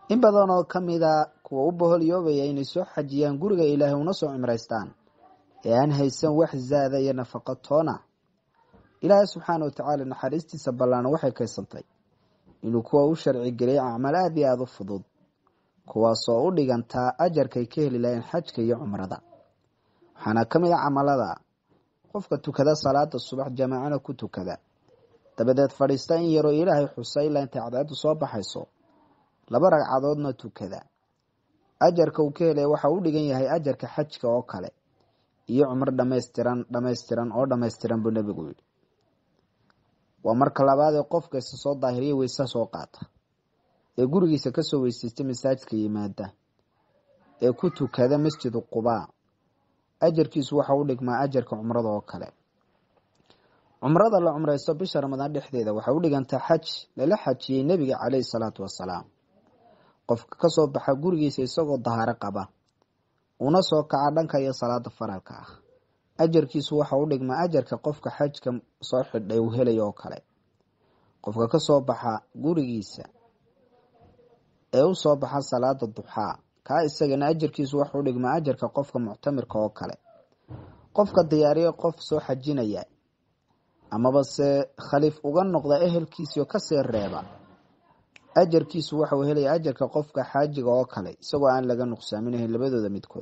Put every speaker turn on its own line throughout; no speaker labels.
in badan oo ka mida kuwa u boholyoobaya inay soo xajiyaan guriga ilaahay una soo cimraystaan ee aan haysan wax zaada iyo nafaqo toona ilaahay subxaana wa tacaala naxariistiisa ballaana waxay kaysantay inuu kuwa u sharci geliyay acmaal aada iyo aada u fudud kuwaasoo u dhigantaa ajarkay ka heli lahayeen xajka iyo cumrada waxaana ka mid a camalada qofka tukada salaada subax jamaacana ku tukada dabadeed fadhiista in yaroo ilaahay xusa ilaa intay cadceedu soo baxayso laba ragcadoodna tukada ajarka uu ka helaya waxa u dhigan yahay ajarka xajka oo kale iyo cumro dhamaystiran dhamaystiran oo dhamaystiran buu nebigu yidhi waa marka labaadee qofka isa soo daahiriya weysa soo qaata ee gurigiisa kasoo weysaysta masaajidka yimaada ee ku tukada masjidu qubaa ajarkiisu waxa u dhigmaa ajarka cumrada oo kale cumrada la cumraysto bisha ramadaan dhexdeeda waxay u dhigantaa xaj lala xajiyey nebiga caleyhi salaatu wasalaam qofka kasoo baxa gurigiisa isagoo dahaaro qaba una soo kaca dhanka iyo salaada faralka ah ajarkiisu waxa u dhigmaa ajarka qofka xajka soo xidhay uu helaya oo kale qofka kasoo baxa gurigiisa ee u soo baxa salaada duxaa kaa isagana ajarkiisu waxa u dhigmaa ajarka qofka muctamirka oo kale qofka diyaariya qof soo xajinaya amaba se khaliif uga noqda ehelkiisio kasii reeba ajarkiisu waxauu helaya ajarka qofka xaajiga oo kale isagoo aan laga nuqsaaminahayn labadooda midkood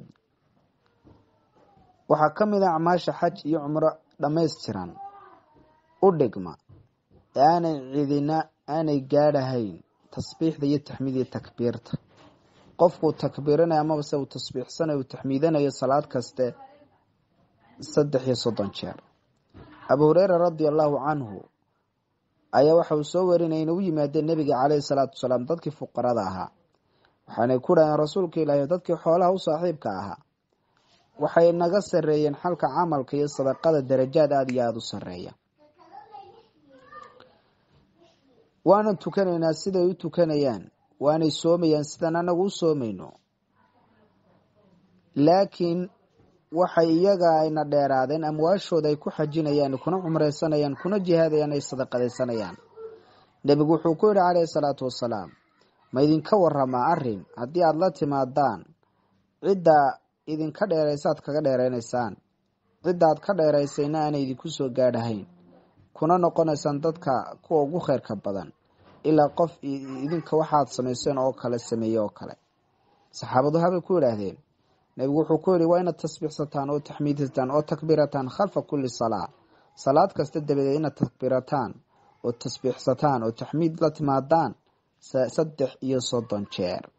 waxaa ka mid a acmaasha xaj iyo cumro dhammaystiran u dhigma ee aanay cidina aanay gaadhahayn tasbiixda iyo taxmiid iyo takbiirta qofkuu takbiiranayo amaba se uu tasbiixsanayo uu taxmiidanayo salaad kaste saddex iyo soddon jeer abu hureyra radia allahu canhu ayaa waxa uu soo warinaya inay u yimaadeen nebiga caleyhi salaatu wasalaam dadkii fuqarada ahaa waxaanay ku dhaheen rasuulka ilaahi dadkii xoolaha u saaxiibka ahaa waxay naga sareeyeen xalka camalka iyo sadaqada darajaad aada iyo aada u sareeya waanan tukanaynaa siday u tukanayaan waanay soomayaan sidaan anagu u soomayno laakiin waxay iyaga ayna dheeraadeen amwaashooda ay ku xajinayaan kuna cumreysanayaan kuna jihaadayaan ay sadaqadaysanayaan nebigu wuxuu ku yihi caleyhi salaatu wasalaam ma idinka waramaa arin haddii aada la timaadaan cidda idinka dheeraysaad kaga dheereynaysaan cidda aad ka dheeraysayna aanay idinku soo gaadhahayn kuna noqonaysaan dadka kuwa ugu kheyrka badan ilaa qof idinka waxaad samayseen oo kale sameeye oo kale saxaabadu habay ku yidhaahdeen nebigu wuxuu ku yihi waa inaad tasbiixsataan oo taxmiidsataan oo takbiirataan khalfa kulli salaa salaad kasta dabadeed inaad takbiirataan oo tasbiixsataan oo taxmiid la timaadaan saddex iyo soddon jeer